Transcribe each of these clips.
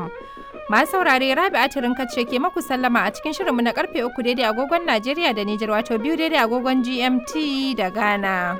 hausa.com. Masu saurare Rabi Atirin ce ke maku sallama a cikin shirinmu na karfe uku daidai agogon Najeriya da Nijar wato biyu daidai agogon GMT da Ghana.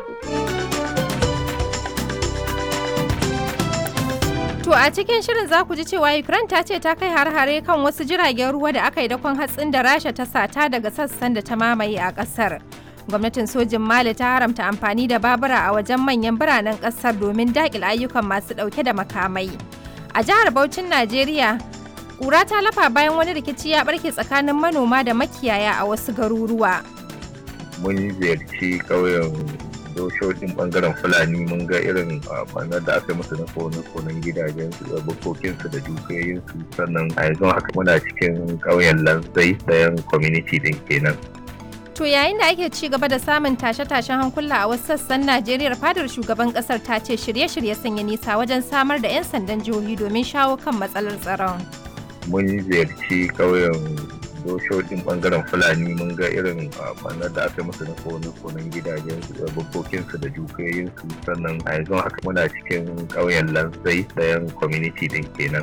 To a cikin shirin za ku ji cewa Ukraine ta ce ta kai har-hare kan wasu jiragen ruwa da aka yi dakon hatsin da Rasha ta sata daga sassan da ta mamaye a ƙasar. Gwamnatin sojin Mali ta haramta amfani da babura a wajen manyan biranen ƙasar domin daƙil ayyukan masu ɗauke da makamai. A jihar Bauchin Najeriya, ƙura ta lafa bayan wani rikici ya ɓarke tsakanin manoma da makiyaya a wasu garuruwa. Mun ziyarci ƙauyen doshoshin bangaren fulani mun ga irin banar da aka musu na kone-konen gidajen su da bukokinsu da dukiyoyinsu sannan a yanzu haka muna cikin ƙauyen lanzai ɗayan community din kenan To yayin da ake ci gaba da samun tashe-tashen hankula a wasu sassan Najeriya fadar shugaban kasar ta ce shirye-shirye sun yi nisa wajen samar da 'yan sandan jihohi domin shawo kan matsalar tsaron. Mun ziyarci ƙauyen doshoshin bangaren fulani mun ga irin banar da aka musu na kone-konen gidajen su da bukokinsu da dukiyoyinsu sannan a yanzu haka muna cikin ƙauyen lanzai ɗayan community din kenan.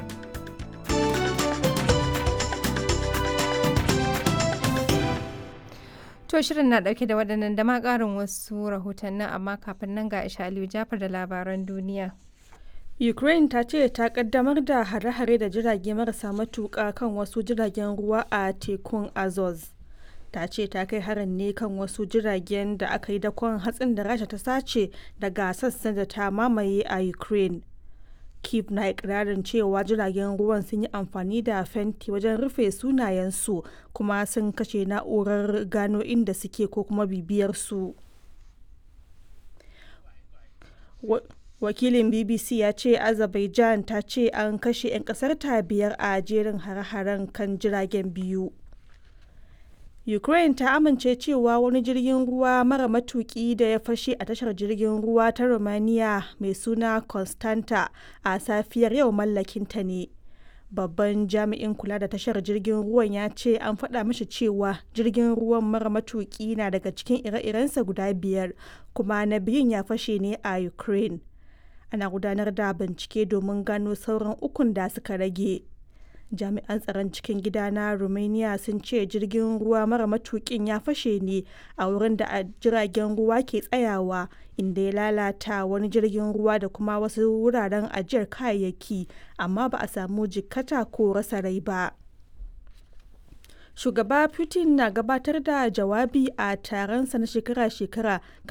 To shirin na dauke da waɗannan da ma ƙarin wasu rahotannin amma kafin nan ga Aisha Aliyu Jafar da labaran duniya. Ukraine ta ce ta kaddamar da hare-hare da jirage marasa matuƙa kan wasu jiragen ruwa a tekun Azov. Ta ce ta kai harin ne kan wasu jiragen da aka yi dakon hatsin da Rasha ta sace daga sassan da ta mamaye a Ukraine. Kiev na ikirarin cewa jiragen ruwan sun yi amfani da fenti wajen rufe sunayensu kuma sun kashe na'urar gano inda suke ko kuma bibiyar su. Wakilin BBC ya ce Azerbaijan ta ce an kashe 'yan kasar ta biyar a jerin hare-haren kan jiragen biyu. Ukraine ta amince cewa wani jirgin ruwa mara matuki da ya fashe a tashar jirgin ruwa ta Romania mai suna Constanta a safiyar yau mallakinta ne. Babban jami'in kula da tashar jirgin ruwan ya ce an faɗa mashi cewa jirgin ruwan mara matuki na daga cikin ire-irensa guda biyar kuma na biyun ya fashe ne a Ukraine. Ana gudanar da bincike domin gano sauran ukun da suka rage. jami'an tsaron cikin gida na romania sun ce jirgin ruwa mara matukin ya fashe ne a wurin da jiragen ruwa ke tsayawa inda ya lalata wani jirgin ruwa da kuma wasu wuraren ajiyar kayayyaki amma ba a samu jikkata ko rasa rai ba shugaba putin na gabatar da jawabi a taronsa na shekara-shekara